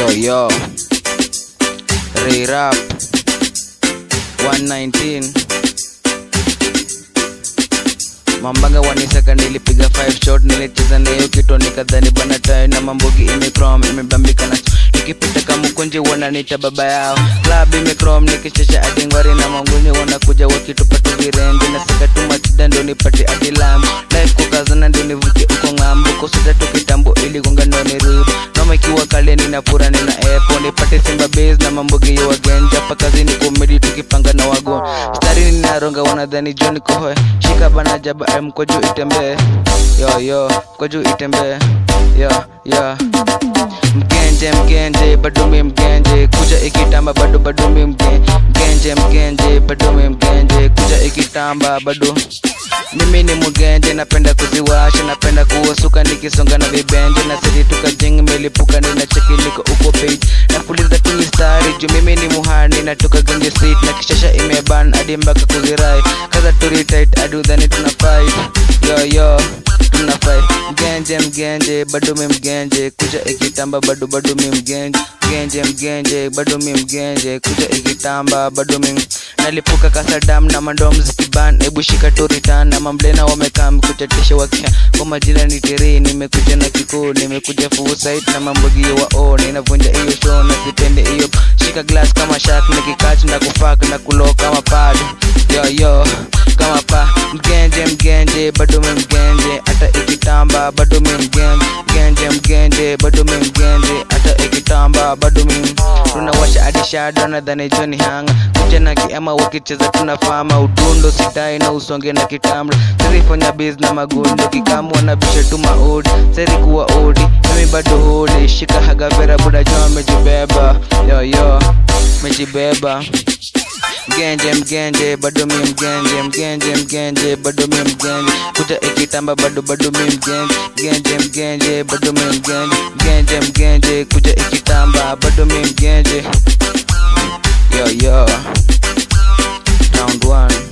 Yo yo. Ray Rap 119 Mambanga wanisaka nilipiga 5 shot nilicheza nayo kito nikadhani bana tayo na mambogi imekrom imebambika na nikipita kama kunje wananiita baba yao club imekrom nikichesha adingwari na manguni wanakuja wakitupa tu virenje na saka tu machida ndo nipate adilam life kukazana ndo nivuke uko ng'ambo kusita tu kitambo ili gonga ndo nirudi noma ikiwa kale ninapura nina epo nipate simba base na mambogi ya wagenja pa kazini komedi tukipanga na wago stari ninaronga wanadhani joni kohoe shika bana jaba em kwa juu itembee yo yo kwa juu itembee yo yo mgenje mgenje bado mi mgenje kuja ikitamba bado bado mi mge- mgenje mgenje bado mi mgenje kuja ikitamba bado mimi ni mgenje napenda kuziwasha napenda kuwasuka nikisonga na vibenje na siri tukajing melipuka nina cheki niko uko page napuliza tu mistari juu mimi ni muhani natoka genje street na kishasha imeban hadi mpaka kuzirai kaza turi tight hadi udhani tuna fight yo yo tuna fight mgenje mgenje bado mi mgenje kuja ikitamba bado bado mi mgenje mgenje mgenje bado mi mgenje kuja ikitamba bado mi nalipuka kasadam na mandom zikiban ebu shika turitan na mamblena wamekam kutetesha wakia kwa majina ni tiri nimekuja na kikuu nimekuja full site na mambogio wa o ninavunja hiyo show na sipende hiyo shika glass kama shark nikikach na kufak na kulo kama pad yo yo kama pa mgenje mgenje bado mi mgenje hata ikitamba bado mi mgenje mgenje mgenje bado mi mgenje hata ikitamba bado mi tunawasha hadi shado nadhani joni hanga kuja na kiama wakicheza tunafama udundo sitai na usonge na kitamla serifanya biz na magundo kikamu wanabisha tu maodi seri kuwa odi mimi bado hodi shika hagavera buda jua mejibeba yoyo mejibeba mgenje mgenje bado mi mgenje mgenje mgenje bado mi mgenje kuja ikitamba bado bado mi mgenje mgenje mgenje bado mi mgenje mgenje mgenje kuja ikitamba bado mi mgenje yo yo round one